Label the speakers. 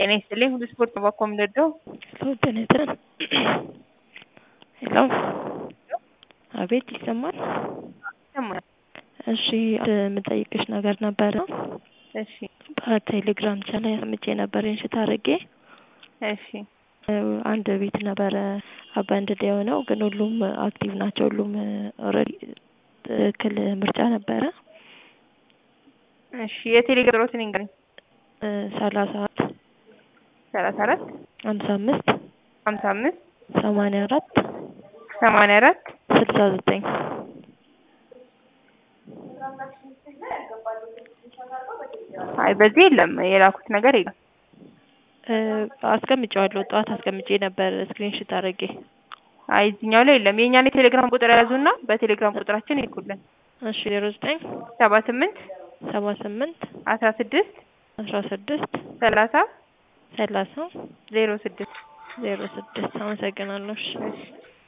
Speaker 1: ጤና ይስጥልኝ ሁሉ ስፖርት ነው ባኮ የምንወደው።
Speaker 2: ሄሎ ጤና ይስጥልን። ሄሎ አቤት ይሰማል?
Speaker 1: ይሰማል።
Speaker 2: እሺ የምጠይቅሽ ነገር ነበረ።
Speaker 1: እሺ
Speaker 2: በቴሌግራም ቻናል ሰምቼ ነበር ኢንሽት አድርጌ
Speaker 1: እሺ
Speaker 2: አንድ ቤት ነበረ አባንድድ የሆነው ግን ሁሉም አክቲቭ ናቸው። ሁሉም ኦልሬዲ ትክክል ምርጫ ነበረ።
Speaker 1: እሺ የቴሌግራም ቁጥሮትን ይንገረኝ።
Speaker 2: ሰላሳ አራት
Speaker 1: ሰላሳ አራት
Speaker 2: ሀምሳ አምስት
Speaker 1: ሀምሳ አምስት
Speaker 2: ሰማንያ አራት
Speaker 1: ሰማንያ አራት
Speaker 2: ስልሳ ዘጠኝ
Speaker 1: አይ በዚህ የለም የላኩት ነገር የለም።
Speaker 2: አስቀምጬዋለሁ ጠዋት አስቀምጬ ነበር ስክሪንሽት አድርጌ።
Speaker 1: አይ እዚህኛው ላይ የለም። የእኛን የቴሌግራም ቁጥር ያዙና በቴሌግራም ቁጥራችን ይልኩልን።
Speaker 2: እሺ ዜሮ ዘጠኝ
Speaker 1: ሰባ ስምንት
Speaker 2: ሰባ ስምንት
Speaker 1: አስራ ስድስት
Speaker 2: አስራ ስድስት
Speaker 1: ሰላሳ
Speaker 2: ሰላሳ
Speaker 1: ዜሮ ስድስት
Speaker 2: ዜሮ ስድስት አመሰግናለሁ። እሺ
Speaker 1: እሺ